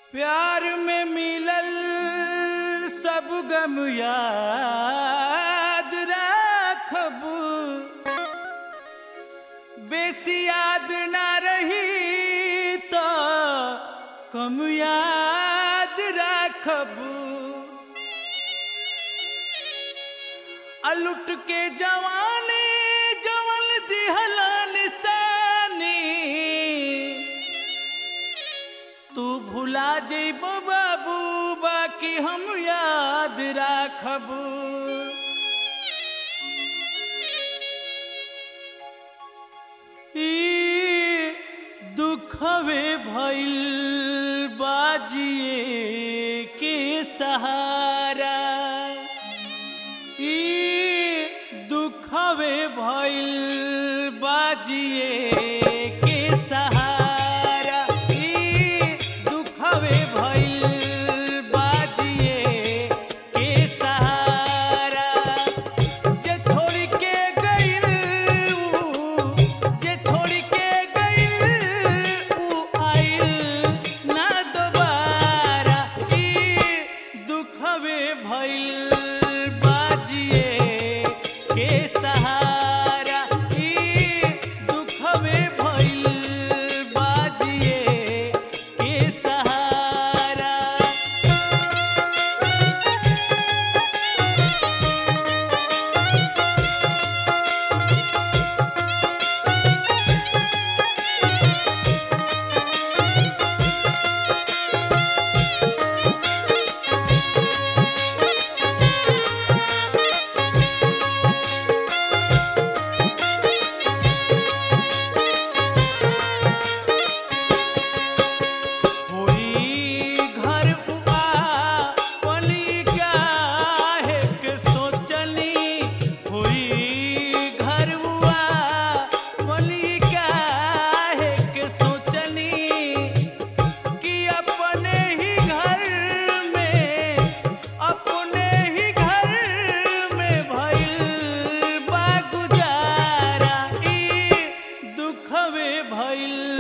प्यार में मिलल सब गम याद राखब बेसी याद ना रही तो कम याद राखब अलुट के जवानी जवन दिहला निशानी तू भुला जइब बाबू बाकी हम याद राखब ई दुखवे भइल बाजिए के सहारा ई दुखवे भइल बाजिए के सहारा ई दुखवे भइल बाजिए के सहारा जे छोड़ के गइल ऊ, जे छोड़ के गइल ऊ आइल ना दोबारा ई दुखवे भइल बाजिए के सहारा ई दुखवे भइल बाजिए के सहारा होई घर उआ पली काहे के सोचनी होई घर उआ पली काहे के सोचनी कि अपने ही घर में अपने ही घर में भइल बा गुजारा ई दुखवे भइल